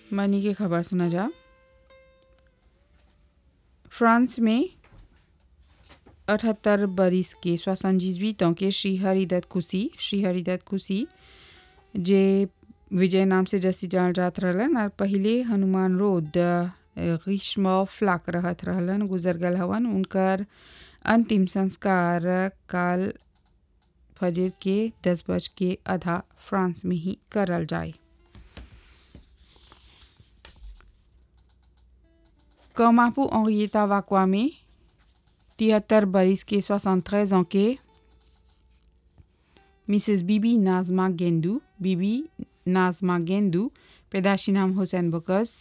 मनी की खबर सुना जा फ्रांस में अठहत्तर बरिस के सोixante के श्री हरिदत्त खुशी श्री हरिदत्त खुशी जे विजय नाम से जसी जान जात रहलन और पहले हनुमान रोड ग्रीष्म फ्लाक रहत रहलन गुजर गल हवन उनकर अंतिम संस्कार काल फजर के दस बज के आधा फ्रांस में ही करल जाए कमापू अंगिता वाकवा में तिहत्तर बरिस के सोixante ans के मिसेस बीबी नाजमा गेंदू बीबी नाजमा गेंदू पैदाशी नाम हुसैन बकस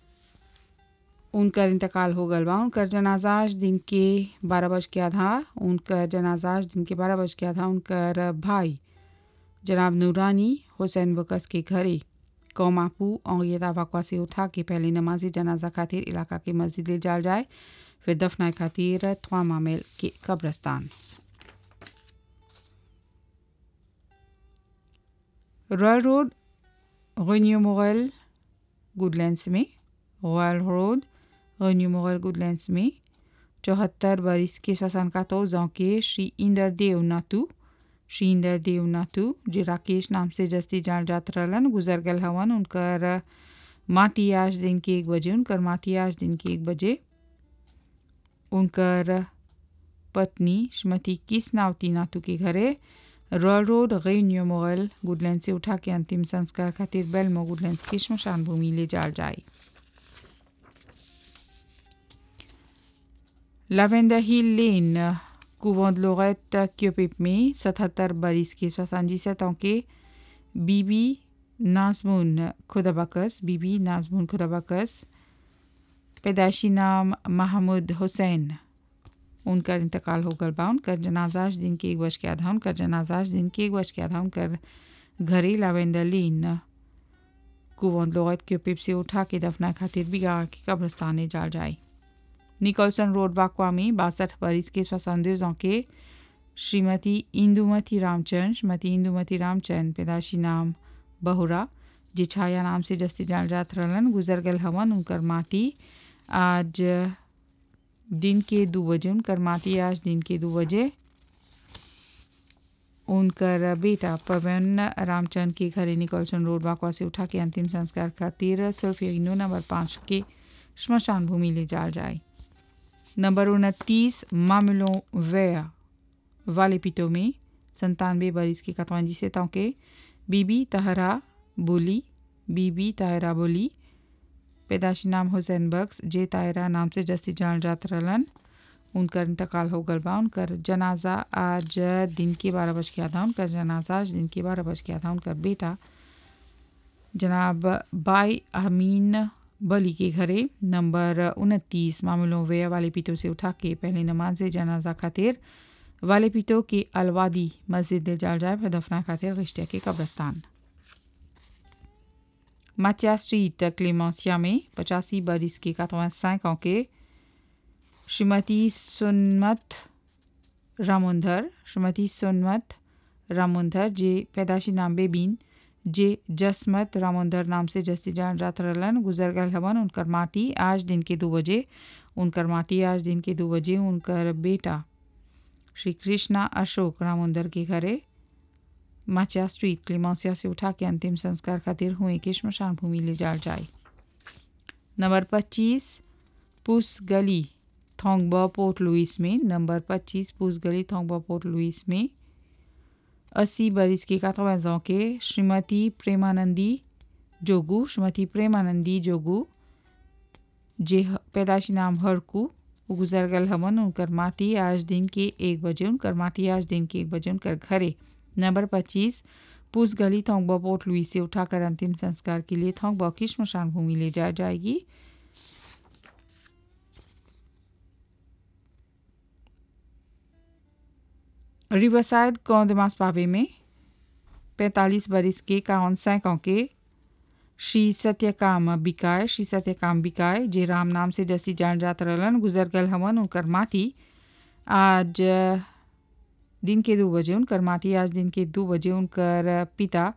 उनकर इंतकाल हो गल बा उनकर जनाजा आज दिन के बारह बज के आधा उनकर जनाजा आज दिन के बारह बज के आधा उनकर भाई जनाब नूरानी हुसैन बकस के घरे कौमापू औंगियता वाकवा से उठा के पहले नमाजी जनाजा खातिर इलाका के मस्जिद ले जाल जाए फिर दफनाए खातिर थ्वा मामेल के कब्रस्तान रॉयल रोड रेन्यू मोगल गुडलैंड्स में रॉयल रोड रेन्यू मोगल गुडलैंड्स में चौहत्तर बरिस के श्वसन का तो के श्री इंदर देव नातू श्री इंदर देव नातू जे राकेश नाम से जस्ती जान जात रहलन गुजर गल हवन उनकर माटी आज दिन के एक बजे उनकर माटी आज दिन के एक बजे उनकर पत्नी श्रीमती किस नावती नातू के घरे रॉयल रोड रेन्यू मोगल गुडलैंड से उठा के अंतिम संस्कार खातिर बेलमो गुडलैंड की श्मशान भूमि ले जाल जाए लावेंडर हिल लेन कुवों de Lorette Kyopip में सतहत्तर बरिस के soixante के बीबी नाजमुन खुदाबकस बीबी नाजमुन खुदाबकस पैदाशी नाम महमूद हुसैन उनका इंतकाल हो गल बा उनकर जनाजाज दिन के एक वर्ष के आधा उनकर जनाजाज दिन के एक वर्ष के आधा उनकर घरे लावेंडर लीन कुवों लोगत के पिप से उठा के दफना खातिर भी गा के कब्रस्तान जाल जाए निकोलसन रोड वाकवा में बासठ बरिस के सोixante के श्रीमती इंदुमती रामचंद श्रीमती इंदुमती रामचंद पैदाशी नाम बहुरा जे छाया नाम से जस्ती जान जात रहलन गुजर गल हवन उनकर माटी आज दिन के दो बजे उनकर माटी आज दिन के दो बजे उनकर बेटा पवन रामचंद के घरे निकोलसन रोड बाकवा से उठा के अंतिम संस्कार खातिर सुल्फिनो नंबर पाँच के श्मशान भूमि ले जाल जाए नंबर उनतीस मामलों वया वाले पिटो में संतानवे बरिस के कतवंजी से के बीबी तहरा बोली बीबी तायरा बोली पैदाशी नाम हुसैन बख्स जे तायरा नाम से जस्ती जान जात रहलन उनकर इंतकाल हो गल बा उनकर जनाजा आज दिन के बारह बज के आधा उनकर जनाजा आज दिन के बारह बज के आधा उनकर बेटा जनाब बाई अमीन बली के घरे नंबर उनतीस मामलों वे वाले पीटो से उठा के पहले नमाज जनाजा खातिर वाले पीटो के अलवादी मस्जिद जाल जाए फिर दफना खातिर रिश्ते के कब्रस्तान माचिया स्ट्रीट क्लेमोसिया में पचासी बरिस के quatre-vingt-cinq के श्रीमती सुनमत रामुंधर श्रीमती सुनमत रामुंधर जे पैदाशी नाम बेबीन जे जसमत रामुंधर नाम से जसी जान जात रहलन गुजर गल हवन उनकर माटी आज दिन के दो बजे उनकर माटी आज दिन के दो बजे उनकर बेटा श्री कृष्णा अशोक रामुंदर के घरे माचा स्ट्रीट क्लिमोसिया से उठा के अंतिम संस्कार खातिर हुए के श्मशान भूमि ले जाल जाए नंबर पच्चीस पुस गली थोंगबा पोर्ट लुइस में नंबर पच्चीस पुस गली थोंगबा पोर्ट लुइस में अस्सी बरिस के quatre के श्रीमती प्रेमानंदी जोगू श्रीमती प्रेमानंदी जोगू जे पैदाशी नाम हरकू गुजर गल हवन उनकर माटी आज दिन के एक बजे उनकर माटी आज दिन के एक बजे उनकर घरे नंबर पच्चीस पूस गली थोंगबा पोर्ट लुई से उठाकर अंतिम संस्कार के लिए थोंगबा की श्मशान भूमि ले जाया जाएगी रिवरसाइड कौंदमास पावे में पैंतालीस बरिस के काउन सैकों के श्री सत्यकाम बिकाय श्री सत्यकाम बिकाय जे राम नाम से जसी जान जात रहलन गुजर गल हवन उनकर माटी आज दिन के दो बजे उनकर माटी आज दिन के दो बजे उनकर पिता